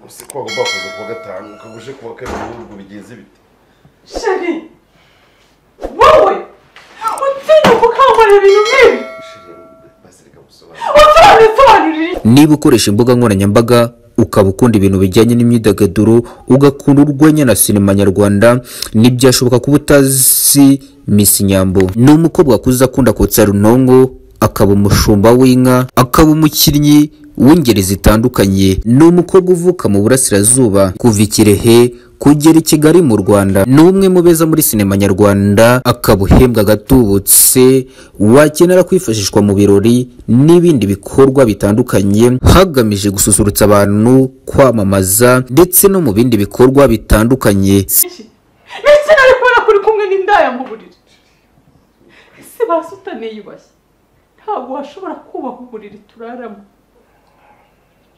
ese koga bakoze kuwa gatanu ukaguje kuwa kabiri ubwo bigenze bite sheri wowe utinya gukangurira ibintu nk'ibi sheri basirika gusobanura utarabisobanurira niba ukoresha imbuga nkoranyambaga ukaba ukunda ibintu bijyanye n'imyidagaduro ugakunda urwenya na sinema nyarwanda ntibyashoboka kuba utazi Miss Nyambo ni umukobwa wakuze akunda kotsa runongo akaba umushumba w'inka akaba umukinnyi w'ingeri zitandukanye ni umukobwa uvuka mu burasirazuba kuva i Kirehe kugera i Kigali mu Rwanda ni umwe mu beza muri sinema nyarwanda akaba uhembwa agatubutse wakenera kwifashishwa mu birori n'ibindi bikorwa bitandukanye hagamije gususurutsa abantu kwamamaza ndetse no mu bindi bikorwa bitandukanye byinshi ndetse nari kubona kuri kumwe n'indaya mu buriri ese basutane yubashye ntabwo washobora kubaha uburiri turaramo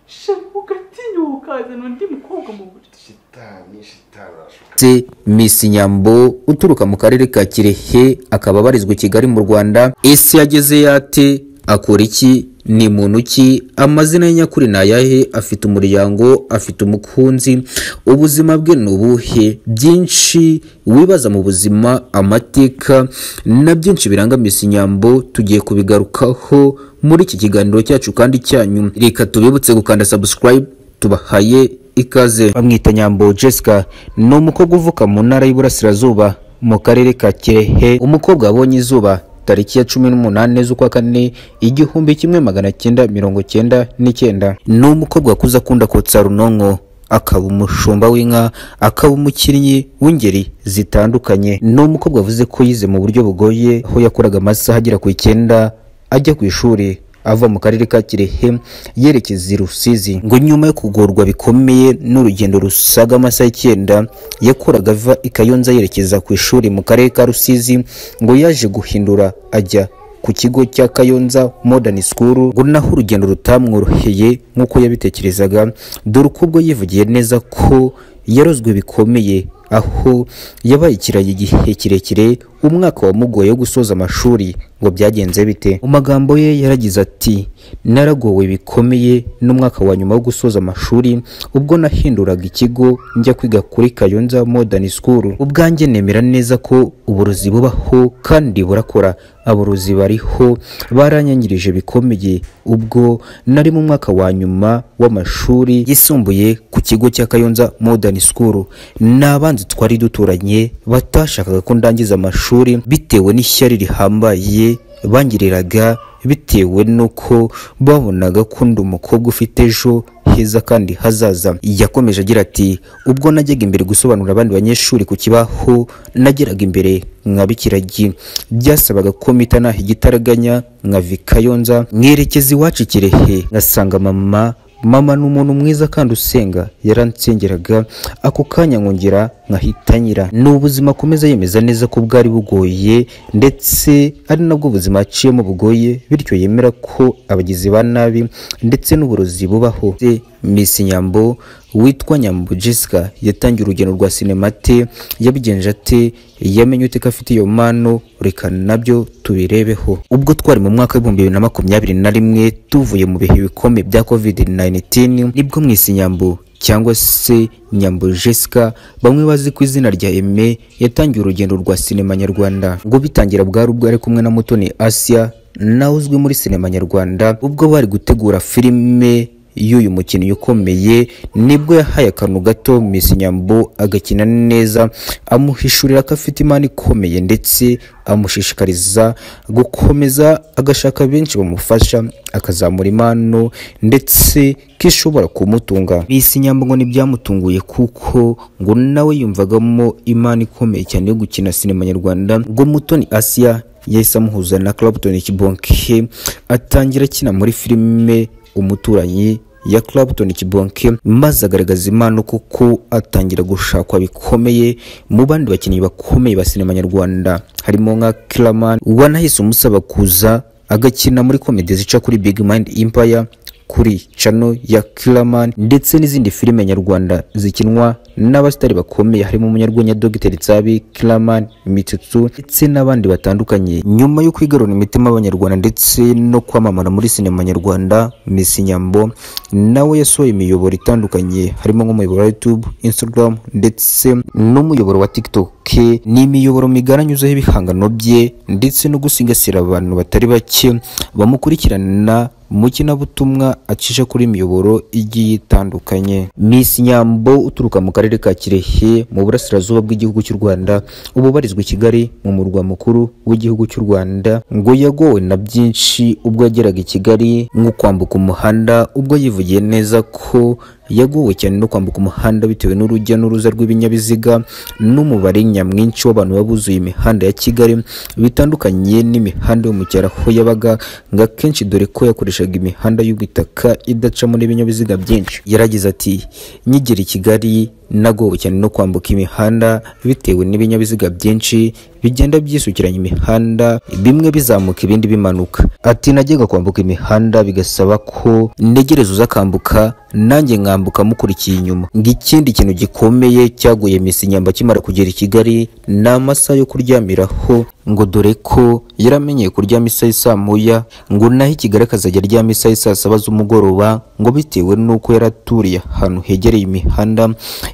shema ugatinyuka ukazana undi mukobwa mu buriri shitani shitani urashuka ndetse Miss Nyambo uturuka mu karere ka Kirehe akaba abarizwa i Kigali mu Rwanda ese yageze yate akora iki ni muntu ki amazina ye nyakuri ni ayahe afite umuryango afite umukunzi ubuzima bwe ni ubuhe byinshi wibaza mu buzima amateka na byinshi biranga Miss Nyambo tugiye kubigarukaho muri iki kiganiro cyacu kandi cyanyu reka tubibutse gukanda subscribe tubahaye ikaze bamwita nyambo jessica ni umukobwa uvuka mu ntara y'iburasirazuba mu karere ka kirehe umukobwa wabonye izuba tariki ya cumi n'umunani z'ukwa kane igihumbi kimwe magana cyenda mirongo cyenda n'icyenda ni umukobwa wakuze akunda kotsa runonko akaba umushumba w'inka akaba umukinnyi w'ingeri zitandukanye ni umukobwa wavuze ko yize mu buryo bugoye aho yakoraga amasaha agera ku icyenda ajya ku ishuri ava mu karere ka kirehe yerekeza i rusizi ngo nyuma yo kugorwa bikomeye n'urugendo rusaga amasaha icyenda yakoraga ava i kayonza yerekeza ku ishuri mu karere ka rusizi ngo yaje guhindura ajya ku kigo cya kayonza modern school ngo naho urugendo rutamworoheye nk'uko yabitekerezaga dore ko ubwo yivugiye neza ko yarozwe bikomeye aho yabaye ikirayi igihe kirekire umwaka wamugoye wo gusoza amashuri ngo byagenze bite mu magambo ye yaragize ati naragowe bikomeye n'umwaka wa nyuma wo gusoza amashuri ubwo nahinduraga ikigo njya kwiga kuri kayonza modern school ubwanjye nemera neza ko uburozi bubaho kandi burakora aborozi bariho baranyangirije bikomeye ubwo nari mu mwaka wa nyuma w'amashuri yisumbuye ku kigo cya kayonza modern school ni abanzi twari duturanye batashakaga ko ndangiza amashuri bitewe n'ishyari rihambaye bangiriraga bitewe n'uko babonaga ko ndi umukobwa ufite ejo heza kandi hazaza yakomeje agira ati ubwo najyaga imbere gusobanurira abandi banyeshuri ku kibaho nageraga imbere nkabikiragi byasabaga ko mpita naha igitaraganya nkavi kayonza mwerekeza iwacu i kirehe ngasanga mama mama ni umuntu mwiza kandi usenga yaransengeraga ako kanya nkongera nkahita nyira ni ubuzima akomeza yemeza neza ko bwari bugoye ndetse ari nabwo buzima aciyemo bugoye bityo yemera ko abagizi ba nabi ndetse n'uburozi bubaho Miss Nyambo witwa Nyambo Jessica yatangiye urugendo rwa sinemate yabigenje ate yamenye ute ko afite iyo mpano reka nabyo tubirebeho ubwo twari mu mwaka w'ibihumbi bibiri na makumyabiri na rimwe tuvuye mu bihe bikomeye bya covid 19 nibwo Miss Nyambo cyangwa se nyambo jessica bamwe bazi ku izina rya eme yatangiye urugendo rwa sinema nyarwanda ngo bitangira bwari ubwo ari kumwe na mutoni asia nawe uzwi muri sinema nyarwanda ubwo bari gutegura filime y'uyu mukinnyi ukomeye nibwo yahaye akantu gato Miss Nyambo agakina neza amuhishurira ko afite imana ikomeye ndetse amushishikariza gukomeza agashaka benshi bamufasha akazamura impano ndetse ko ishobora kumutunga Miss Nyambo ngo ntibyamutunguye kuko ngo nawe yumvagamo imana ikomeye cyane yo gukina sinema nyarwanda ngo Mutoni Asia yahise amuhuza na Clapton Kibonke atangira akina muri filime umuturanyi ya Clapton Kibonke maze agaragaza impano kuko atangira gushakwa bikomeye mu bandi bakinnyi bakomeye ba sinema nyarwanda harimo nka Kilaman wanahise umusaba kuza agakina muri komedi zica kuri Big Mind Empire kuri cano ya Kiraman ndetse n'izindi filime nyarwanda zikinwa n'abasitari bakomeye harimo umunyarwenya Dr Tsabi Kiraman Mitsutsu ndetse n'abandi batandukanye nyuma yo kwigarurira imitima y'abanyarwanda ndetse no kwamamara muri sinema nyarwanda Miss Nyambo nawe yasohoye imiyoboro itandukanye harimo nk'umuyoboro wa YouTube Instagram ndetse n'umuyoboro wa TikTok ni imiyoboro migari anyuzeho ibihangano bye ndetse no gusigasira abantu batari bake bamukurikirana mu kinabutumwa acisha kuri imiyoboro igiye itandukanye Miss Nyambo uturuka mu karere ka Kirehe mu burasirazuba bw'igihugu cy'u Rwanda ubu ubarizwa i Kigali mu murwa mukuru w'igihugu cy'u Rwanda ngo yagowe na byinshi ubwo yageraga i Kigali nko kwambuka umuhanda ubwo yivugiye neza ko yagowe cyane no kwambuka umuhanda bitewe n'urujya n'uruza rw'ibinyabiziga n'umubare nyamwinshi w'abantu babuzuye imihanda ya Kigali bitandukanye n'imihanda yo mu cyaro aho yabaga ngo akenshi dore ko yakoreshaga imihanda y'ubutaka idacamo n'ibinyabiziga byinshi yaragize ati nkigera i Kigali nagowe cyane no kwambuka imihanda bitewe n'ibinyabiziga byinshi bigenda byisukiranya imihanda bimwe bizamuka ibindi bimanuka ati najyaga kwambuka imihanda bigasaba ko ntegereza uza akambuka nanjye nkambuka mukurikiye inyuma ngo ikindi kintu gikomeye cyaguye misi nyamba akimara kugera i Kigali ni amasaha yo kuryamiraho ngo dore ko yaramenyeye kuryama isaha isa muya ngo naho i Kigali akazajya aryama isaha isa saba z'umugoroba ngo bitewe n'uko yari aturiye ahantu hegereye imihanda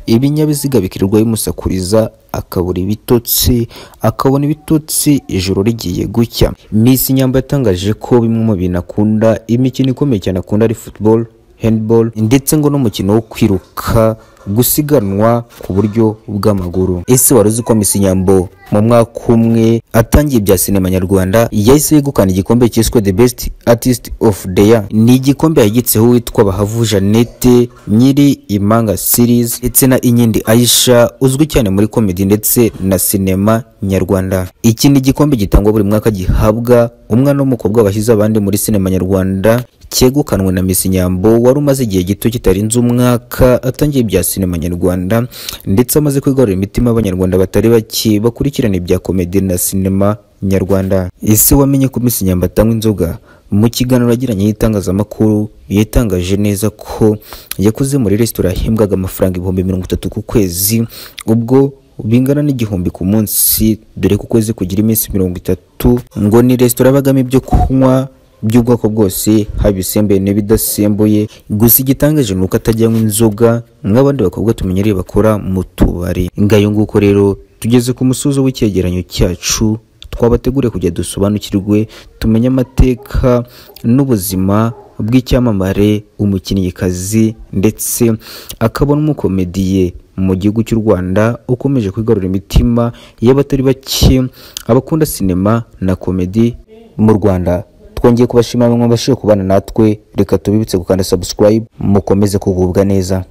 ibinyabiziga bikirirwa bimusakuriza akabura ibitotsi akabona ibitotsi ijoro rigiye gucya Miss Nyamba yatangaje ko bimwe mu bintu akunda imikino ikomeye cyane akunda ari football handball ndetse ngo n'umukino wo kwiruka gusiganwa ku buryo bw'amaguru ese wari uzi ko Miss Nyambo mu mwaka umwe atangiye ibya sinema nyarwanda yahise yegukana igikombe cyiswe the best artist of the year ni igikombe yagitseho uwitwa bahavu jeannette nyiri imanga series ndetse na inyindi aisha uzwi cyane muri komedi ndetse na sinema nyarwanda iki ni igikombe gitangwa buri mwaka gihabwa umwana w'umukobwa bashyize abandi muri sinema nyarwanda cyegukanwe na Miss Nyambo wari umaze igihe gito kitarenze umwaka atangiye ibya sinema nyarwanda ndetse amaze kwigarurira imitima y'abanyarwanda batari bake bakurikirana ibya komedi na sinema nyarwanda ese wamenye ko Miss Nyambo atanywa inzoga mu kiganiro yagiranye n'itangazamakuru yatangaje neza ko yakoze muri resitora yahembwaga amafaranga ibihumbi mirongo itatu ku kwezi ubwo bingana n'igihumbi ku munsi dore ko ukwezi kugira iminsi mirongo itatu ngo ni resitora bagamo ibyo kunywa by'ubwoko bwose haba ibisembuye n'ibidasembuye gusa igitangaje ni uko atajyanywa inzoga nk'abandi bakobwa tumenyereye bakora mu tubari ngayo nguko rero tugeze ku musozo w'icyegeranyo cyacu twabateguriye kujya dusobanukirwe tumenye amateka n'ubuzima bw'icyamamare umukinnyikazi ndetse akabona umukomediye mu gihugu cy'u Rwanda ukomeje kwigarurira imitima y'abatari bake abakunda sinema na komedi mu Rwanda twongeye kubashimira bamwe mu kubana natwe reka tubibutse gukanda subscribe mukomeze kugubwa neza